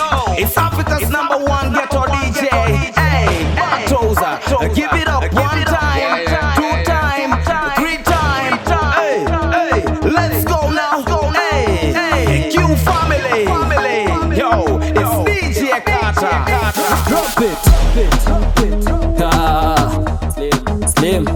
It's Africa's number one ghetto DJ. Hey, Bartoza, give it up one time, two time, three time. Hey, hey, let's go now. Hey, hey, Q family. Yo, it's DJ Carter. Drop it. Ah, Slim. Slim.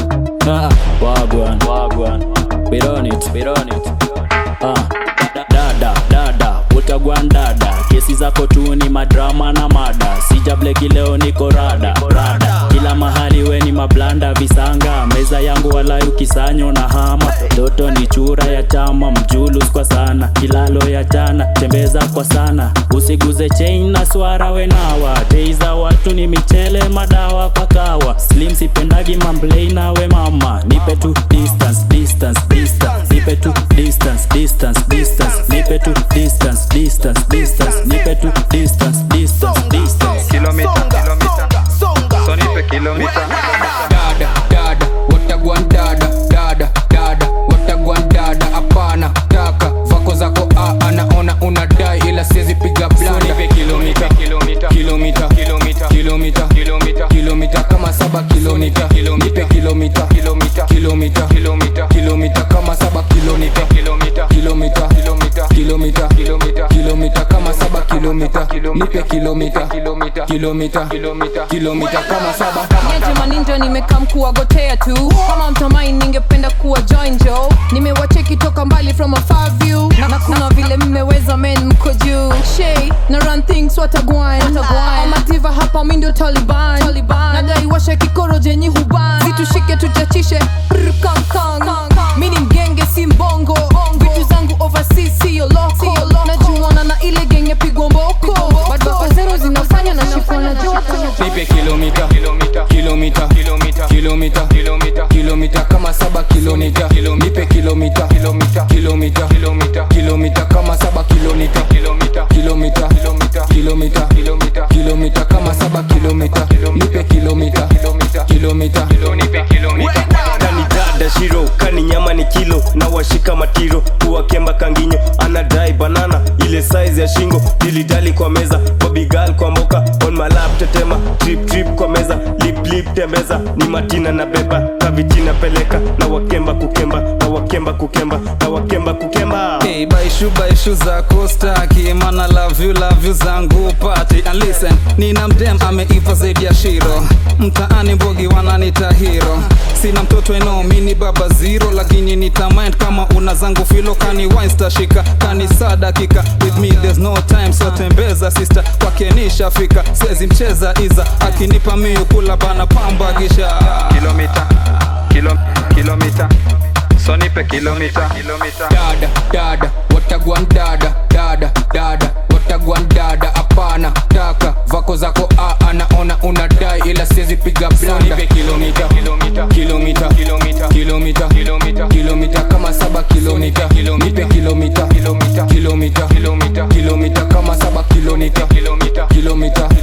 Ah, Wagwan. Wagwan. We run it. We run it. Ah, da- dada dada utagwan dada kesi zako tu ni madrama na mada sijableki leo niko rada rada kila mahali we ni mablanda visanga meza yangu walai ukisanyo na hama doto ni chura ya chama mjulus kwa sana kilalo ya jana tembeza kwa sana usiguze chain na swara wenawa dei za watu ni michele madawa pakawa slim sipendagi mamblei nawe mama nipe tu distance distance distance nipe tu distance distance distance nipe tu distance distance distance nipe tu distance distance distance kilomita kilomita so nipe kilomita dada dada watagwan dada dada dada watagwan dada hapana taka vako zako a anaona unadai ila siwezi piga blanda nipe kilomita kilomita kilomita kilomita kilomita kilomita kilomita kama saba kilomita nipe kilomita kilomita kilomita kilomita kilomita kama saba kilomita kilomita kilomita kilomita kilomita kilomita kilomita kama saba kilomita nipe kilomita kilomita kilomita kilomita kilomita kama saba Niaje maninja nimekaa mkuwagotea tu kama mtamai ningependa kuwa join jo nimewacheki toka mbali from a far view na, na kuna vile mmeweza men mko juu shay na run things watagwan amativa hapa mi ndio taliban, taliban. nadai washe kikoro jenyi huban zitushike tuchachishe Brr, kang, kang. mi ni mgenge si mbongo vitu zangu overseas siyo loko najuana na ile genge pigwa mboko badbaka zero zinafanya na shifana joto nipe kilomita kilomita kilomita kilomita kilomita kilomita kilomita kama saba kilomita nipe kilomita kilomita kilomita kilomita kilomita kama saba kilomita kilomita kilomita kilomita kilomita kilomita kilomita kama saba kilomita nipe kilomita kilomita kilomita nipe kilomita kani dada shiro kani nyama ni kilo na washika matiro kuwakemba kanginyo anadai banana ile size ya shingo dilidali kwa meza bobigal kwa mboka on my lap tetema trip trip kwa meza lip lip tembeza ni matina na beba kavitina peleka na wakemba kukemba na wakemba kukemba na wakemba kukemba Hey, baishu baishu zako staki mana love you love you zangu pati and listen nina mdem ameiva zaidi ya shiro mtaani mbogi wananita hero sina mtoto eno mini baba zero lakini nitamind kama una zangu filo kani wine stashika kani saa dakika with me there's no time so tembeza sister kwake nishafika sezi mcheza iza akinipa miu kula bana pamba kisha kilomita kilo, kilomita so nipe kilomita kilomita dada dada watagwan dada dada dada watagwan dada hapana taka vako zako a anaona unadai ila siwezi piga blanda nipe kilomita kilomita kilomita kilomita kilomita kilomita kilomita kama saba kilomita nipe kilomita kilomita kilomita kilomita kilomita kama saba kilomita kilomita kilomita